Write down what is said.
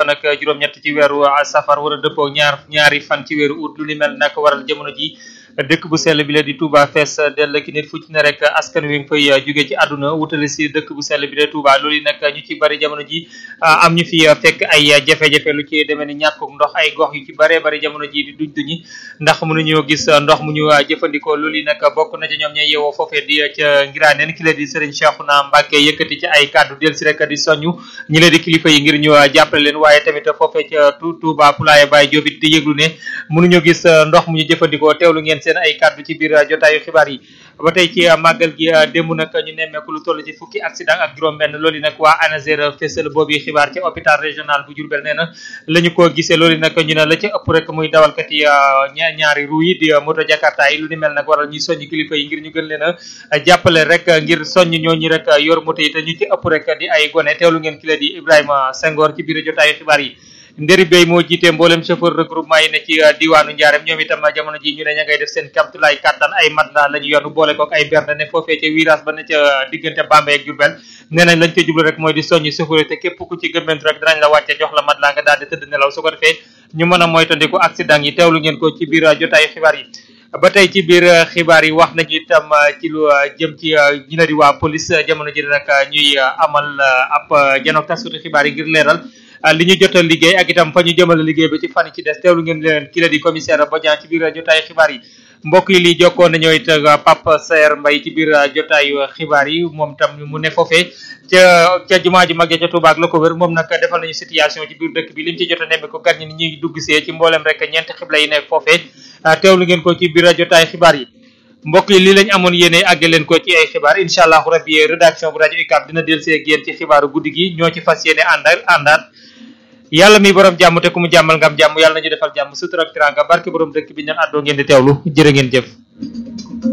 fan ak juróom-ñett ci weeru safar war a dëppoo ñaar ñaari fan ci weeru août lu ni mel nag waral jamono ji dëkk bu sell bi la di Touba fees dell ki nit fu ci ne rek askan wi nga fay jóge ci àdduna wutale si dëkk bu sell bi la Touba loolu yi nag ñu ci bari jamono ji am ñu fi fekk ay jafe-jafe lu ci demee ni ñàkkuk ndox ay gox yu ci baree bari jamono ji di duñ duñi ndax mënuñoo gis ndox mu ñu jëfandikoo loolu yi nag bokk na ci ñoom ñay yeewoo foofee di ca ngiraaneen ki la di Serigne Cheikhouna Mbacké yëkkati ci ay kàddu del si rek di soññu ñi la di kilifa yi ngir ñu jàppale leen waaye tamit foofee ca Touba Poulaye Baye Diop it di yëglu ne mënuñoo gis ndox mu ñu jëfandikoo teewlu ngeen seen ay kàddu ci biir jotaayu xibaar yi ba tey ci màggal gi démb nag ñu nemmeeku lu toll ci fukki accident ak juróom-benn loolu yi nag waa ANASER fésal boobu xibaar ci hôpital régional bu Diourbel nee na la ñu ko gisee loolu nag ñu ne la ci ëpp rek muy dawalkat yi ñaari ru yi di moto jakarta yi lu ni mel nag waral ñuy soññ kilifa yi ngir ñu gën leen a jàppale rek ngir soññ ñooñu rek yor moto yi te ñu ci ëpp rek di ay gone teewlu ngeen ki la di Ibrahima Senghor ci biir jotaayu xibaar yi ndëri bay moo jiite mboolem chauffeur regroupement yi ne ci diwaanu Ndiarème ñoom itam jamono ji ñu ne ña ngay def seen kamtulaay kàttan ay matelas la ñu yonu boole kook ay berne ne foofee ca virage ba ne ca diggante Bambey ak Diourbel nee nañ lañ ca jublu rek mooy di soññi chauffeur te képp ku ci gëmmentu rek dinañ la wàcce jox la matelas nga daal di tëdd nelaw su ko defee ñu mën a moytandiku accident yi teewlu ngeen ko ci biir jotaayu xibaar yi ba tey ci biir xibaar yi wax nañu itam ci lu jëm ci ñi na di waa police jamono ji nag ñuy amal ab janook tasuti xibaar yi ngir leeral li ñu jotal liggéey ak itam fa ñu jëmale liggéey ba ci fan yi ci des teewlu ngeen leen ki la di commissaire Bodian ci biir jotaay xibaar yi mbokk yi lii jokkoon nañoo it Pape Saer Mbaye ci biir jotaayu xibaar yi moom tam mu ne foofee ca ca jumaa ju mag ja ca Touba ak la ko wër moom nag defal nañu situation ci biir dëkk bi lim ci jot a nemmi ko gan ñi ni ñuy dugg see ci mboolem rek ñeenti xibla yi nekk foofee teewlu ngeen ko ci biir jotaay xibaar yi mbokk yi lii lañ amoon yéene àgge leen ko ci ay xibaar incha allahu rabbi rédaction bu rajo UCAB dina del see ak yéen ci xibaaru guddi gi ñoo ci fas yéene àndal àndaat yàlla mi borom jàmm te ku mu jàmmal ngam jàmm yàlla nañu defal jàmm sutura ak tiranga barke borom dëkk bi ñaan àddoo ngeen di teewlu jërë ngeen jëf